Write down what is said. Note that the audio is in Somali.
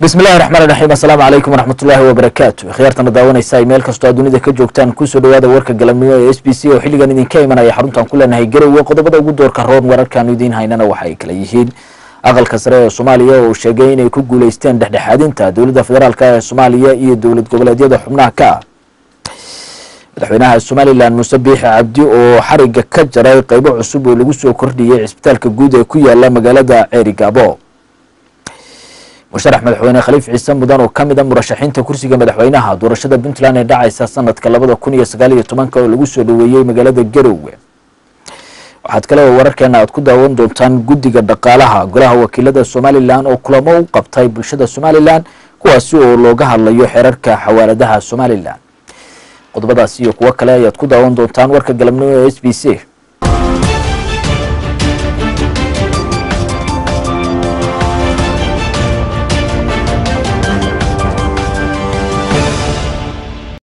bismi illahi raxmaan raxiim assalaamu calaykum waraxmatullaahi wabarakaatu khiyaartana daawanaysa meel kastoo aad dunida ka joogtaan kusoo dhawaada warka galabnimo ee s b c oo xilligan idinka imanaya xaruntaan ku leenahay garowe qodobada ugu doorka roon wararkaanu idiin haynana waxa ay kala yihiin aqalka sare ee soomaaliya oo sheegay inay ku guuleysteen dhexdhexaadinta dowladda federaalk ee soomaaliya iyo dowlad goboleedyada xubnaha ka ah madaxweynaha somalilan muuse biixi cabdi oo xariga ka jaray qeybo cusub oo lagu soo kordhiyey cisbitaalka guud ee ku yaala magaalada ceeri gaabo musharax madaxweyne khaliif ciise mudan oo kamid a murashaxiinta kursiga madaxweynaha doorashada puntland ee dhacaysa sanadka labada kun iyo sagaal iyo tobanka oo lagu soo dhaweeyey magaalada garowe waxaad kale oo wararkeena aad ku daawan doontaan guddiga dhaqaalaha golaha wakiilada somalilan oo kulamo u qabtay bulshada somalilan kuwaasi oo looga hadlayo xeerarka xawaaladaha somalilan qodobadaasi iyo kuwo kale ayaad ku daawan doontaan warka galabnimo ee s b c